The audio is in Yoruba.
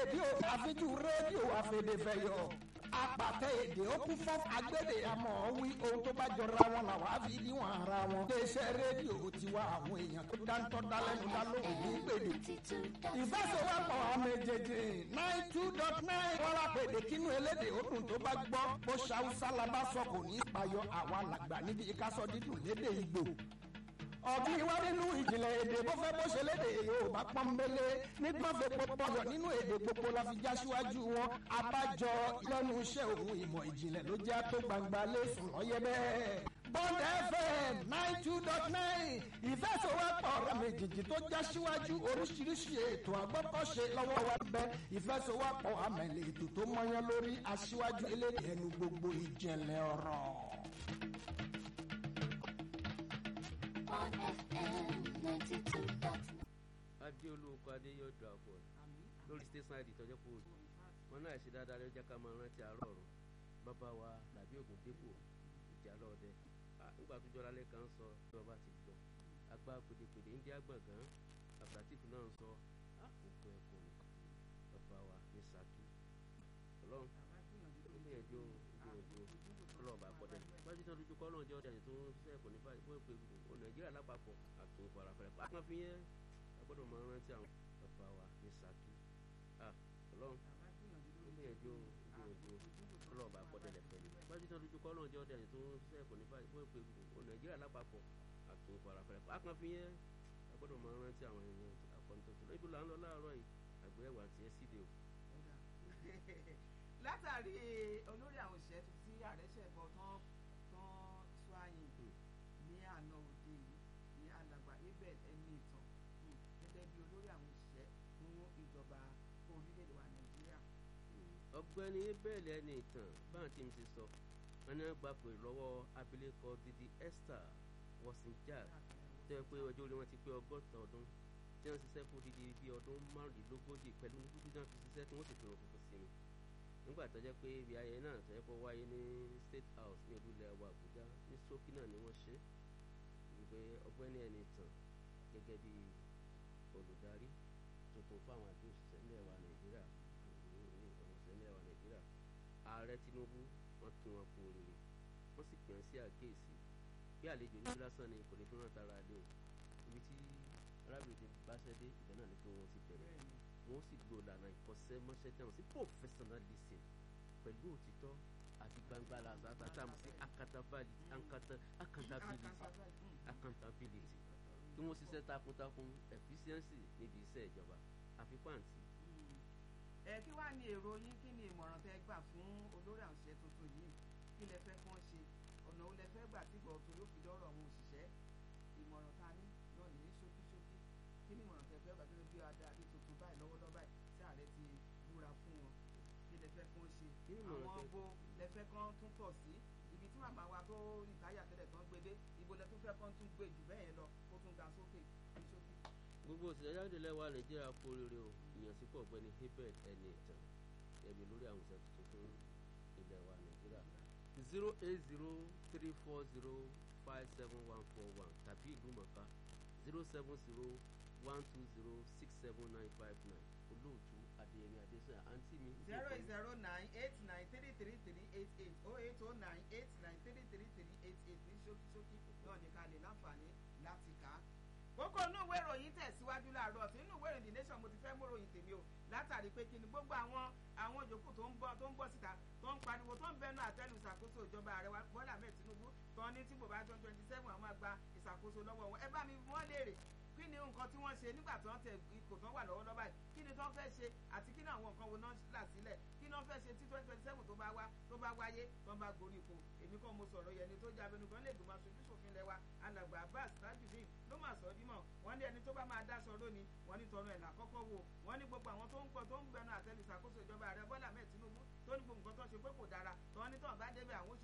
rédíò àfijú rédíò àfẹ̀dẹ̀fẹ̀yọ̀ apàtẹ èdè ó kún fún agbédè àmọ́ wí ohun tó bá jọra wọn làwọn á fi níwọ̀n ara wọn. iléeṣẹ́ rédíò tiwa àwọn èèyàn tó dáńtọ́ dálẹ́nu dá lóhùn ní pèdè. ìfẹsẹ̀wọ́pọ̀ àwọn méjèèjì nine two dot nine wọ́n lápèdè kínú elédè ó dùn tó bá gbọ́ bó ṣàwùsá la bá sọ kò ní í payọ àwa làgbà níbi ìkásọ dídùn lédè ìgbò ọ̀bí wa nínú ìjìnlẹ̀ èdè bó fẹ́ bó ṣe léde yorùbá pọ́nbélé nígbà fẹ́ pọ́pọ́yọ̀ nínú èdè gbogbo la fi já síwájú wọn abájọ lẹ́nu iṣẹ́ òun ìmọ̀ ìjìnlẹ̀ ló jẹ́ tó gbangba lẹ́sùn lọ́yẹ́ bẹ́ẹ̀. bond fm nine two dot nine ìfẹsọ̀wọ́pọ̀ ọ̀rọ̀ méjèèjì tó já síwájú oríṣiríṣi ètò àgbọ́kọ̀ṣe lọ́wọ́ wa bẹ́ ìfẹsọ̀wọ́pọ̀ àmẹ̀lẹ̀ ètò tó mọyán lórí aṣíwájú elédè ẹnu gbogbo ìjìnlẹ̀ ọ̀rọ̀. on FM 92.9. adéolóko adéyọdọ àbọ lórí station id tọjọ kó wọn náà ṣe dáadáa lọjọ ká máa rántí àárọ̀ ọ̀rọ̀ bàbá wa làbí ògùn dépò ìjà lọdẹ nígbà tó jọra lẹ́ẹ̀kan sọ ìjọba ti gbọ́ agbá pèdèpèdè ń dí àgbọ̀ngàn abdulatif náà ń sọ àkókò ẹ̀kọ́ ni bàbá wa ní saki ọlọ́run gbìyànjú gbìyànjú ọlọ́ọ̀bà gbọ́dẹ̀ wájú tó dúdú kọ́ náà jẹ́ ọ̀dẹ̀ tó ń ṣiṣẹ́ kò ní báyìí bó pe gbogbo nàìjíríà lápapọ̀ àti ìfarafẹ́rẹ́ pàápàá fi yẹn agbọ́dọ̀ máa rántí àwọn bàbá wa ní saki ọlọ́run gbìyànjú gbìyànjú ọlọ́ọ̀bà gbọ́dẹ̀ lẹ́fẹ̀ẹ́ ni wájú tó dúdú kọ́ náà jẹ́ ọ̀dẹ̀ tó ń ṣiṣẹ́ kò ní báyìí bó pe gbogbo nàìjíríà lápapọ̀ àti ìfarafẹ́rẹ́ pàápàá fi yẹn agbọ́dọ̀ máa rántí àwọn èèyàn akọ́nitọ́tọ́ ibi là ń lọ láàárọ̀ yìí àgbéyẹ̀wò àti ẹ̀ síde o látàrí olórí àwọn òṣìṣẹ́ tuntun tí ààrẹ ṣẹ̀bọ̀ tán tán sọ àyìn ní àná òde yìí ní alàgbà abel ẹni ìtàn gẹ́gẹ́ bí olórí àwọn òṣìṣẹ́ fún ìjọba orílẹ̀-èdè wa nàìjíríà. ọ̀gbẹ́ni bẹ́ẹ̀lì ẹni ìtàn báwọn tí mi ti sọ wọn ní wọn gbà pé lọ́wọ́ abilékọ didi esther wọ́sìnjà tó yẹ pé ọjọ́ orí wọn ti pé ọgọ́ta ọdún tí wọ́n ṣiṣẹ́ fún odidi bíi ọdún márùndínlógójì pẹ̀lú dúdú tí wọ́n fi ṣiṣẹ́ tí wọ́n sì fi hàn funfun sí mi nígbà tó jẹ́ pé ibi ayẹyẹ náà tó yẹ kó wáyé ní state house ní olúlẹ̀ wa àbújá ní ṣókí náà ni wọ́n ṣe wípé ọgbẹ́ni ẹni tàn gẹ́gẹ́ bí olùdarí tuntun fáwọn àti òṣìṣẹ́ ilẹ̀ wa nàìjíríà òṣìṣẹ́ ilẹ̀ wa nàìjíríà ààrẹ tinubu wọ́n kí wọn kú oríire wọ́n sì pè é sí àkéèsí bí àlejò ní lásán ni kò ní fi hàn tara lé o ibi tí arábìnrin ti báṣẹ́ dé ìgbẹ́ náà ni pé wọ́n ti bẹ̀rẹ̀ wọ́n sì lo ìlànà ìkọ́ṣẹ́mọṣẹ́ tẹ̀wọ̀n sí professionalism pẹ̀lú òtítọ́ àti gbangba làzàtà tá a mọ̀ sí accountability accountability kí wọ́n ṣiṣẹ́ takuntakun efficiency níbi iṣẹ́ ìjọba àfikún àǹtí. ẹ kí wàá ní èrò yín kí ni ìmọ̀ràn tẹ́ gbà fún olórí àwọn òṣìṣẹ́ tuntun yìí kí lẹ fẹ́ kán ṣe ọ̀nà wo lẹ fẹ́ gbà tí gbọ̀ọ̀tún yóò fi dọ́rọ̀ àwọn òṣìṣẹ́ ìmọ̀ràn ta ní náà ní ṣókíṣókí kí ni ìmọ̀ràn tẹ́ fẹ́ gbà gẹ́gẹ́ bí adarí tuntun báyìí lọ́wọ́lọ́wọ́ báyìí tí ààrẹ ti búra fún wọn kí lẹ fẹ́ kán ṣe àwọn bo lẹ fẹ́ kán tún pọ̀ sí ibi tí màmá wa tó ìtayà tẹ́lẹ̀ tán gbé dé ibo lẹ tún fẹ́ kán tún gbé jù bẹ́ẹ̀ yẹn lọ kó tún ga sókè ní ṣókí. gbogbo òṣìṣẹ́ jáde lẹ́wà nàìjíríà kú oríire o ìyànsípò ọ̀gbẹ́ni hebert ẹni ìtàn ẹ̀mí lórí àwọn òṣìṣẹ́ tuntun fún ilẹ̀ wa nàìjíríà zero eight zero three four zero five seven one four one tàbí ìlú mọ̀ká zero seven zero one two zero six seven nine five nine olóòtú adéyẹmí adésanya àǹtí mi. zero eight zero nine eight nine three three three eight eight oh eight oh nine eight nine three three three eight eight ní ṣókíṣókí náà ní ká lè láǹfààní láti kà á. kókó inú ìwé ìròyìn tẹ̀síwájú láàárọ̀ tí inú ìwé ìròyìn the nation mo ti fẹ́ mú ròyìn tèmi o látàrí pé kí ni gbogbo àwọn àwọn yòókù tó ń bọ́ tó ń bọ́ síta tó ń pariwo tó ń bẹnu àtẹnu ìṣàkóso ìjọba ààrẹ wa bọ́lá ahmed tinubu tó ní tí bòbá tó twenty seven àwọn àgbà ìṣàkóso lọ́wọ́ wọn ẹ bá mi wọ́n léèrè kí ni nǹkan tí wọ́n ṣe nígbà tó ń tẹ ipò tó ń wà lọ́wọ́ lọ́ba yìí kí ni tó ń fẹ́ ṣe àti kí ni àwọn nǹkan wo náà là sílẹ̀ kí ni wọ́n fẹ́ ṣe tí twenty twenty seven tó bá wá tó bá wáyé tó ń bá gorí ipò èmi kàn mo sọ̀rọ̀ yẹn ni tó jẹ́ abẹnugan lè gbìmọ̀ aṣojú ṣòfin lẹ́wà alàgbà abbas tajudeen ló mà sọ dímọ̀ wọ́n ní ẹni tó bá máa dáṣọ lónìí wọ́n ní tọrọ ẹ̀ lákọ́kọ́ wò wọ́n ní gbogbo àwọn tó ń pọ̀ tó ń bẹnu àtẹnu ìṣàkóso ìjọba ààrẹ bọ́lá mẹ́ẹ̀ tinubu tó ní gbogbo nǹkan tó ṣe pé kò dára tó ní tàn bá débẹ̀ àwọn